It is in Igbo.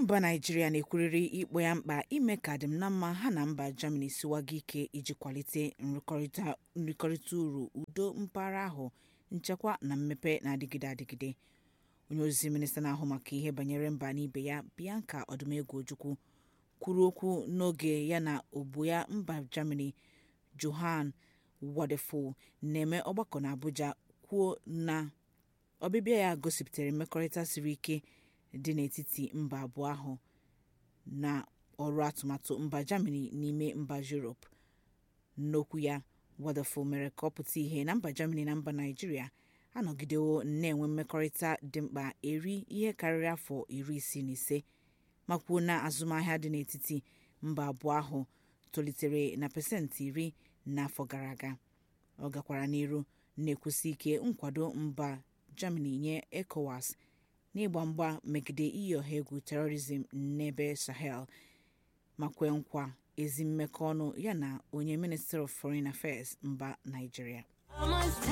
mba naijiria na-ekwurịrị ikpo ya mkpa ime ka adịm na mma ha na mba germany siwaga ike iji kwalite nrịkọrịta uru udo mpaghara ahụ nchekwa na mmepe na-adịgide adịgide onye ozi minista na-ahụ maka ihe banyere mba n'ibe ya bianca ọdụmegwu ojukwu kwuru okwu n'oge ya na ogbo ya mba germany johann wadephul na-eme ọgbakọ n'abuja kwuo na ọbịbịa ya gosipụtara mmekọrịta siri ike dị n'etiti mba abụọ ahụ na ọrụ atụmatụ mba germany n'ime mba europe n'okwu ya wadephul mere ka ọ pụta ihe na mba germany na mba naijiria anọgidewo na-enwe mmekọrịta dị mkpa eri ihe karịrị afọ iri isii na ise ma kwuo na azụmahịa dị n'etiti mba abụọ ahụ tolitere na pasentị iri n'afọ gara aga ọ gakwara n'iru na-ekwusi ike nkwado mba germany nye ecowas n'ịgba mgba megide iyi ọha egwu terrorism n'ebe sahel ma kwee nkwa ezi mmekọ ọnụ ya na onye minister of foreign affairs mba naijiria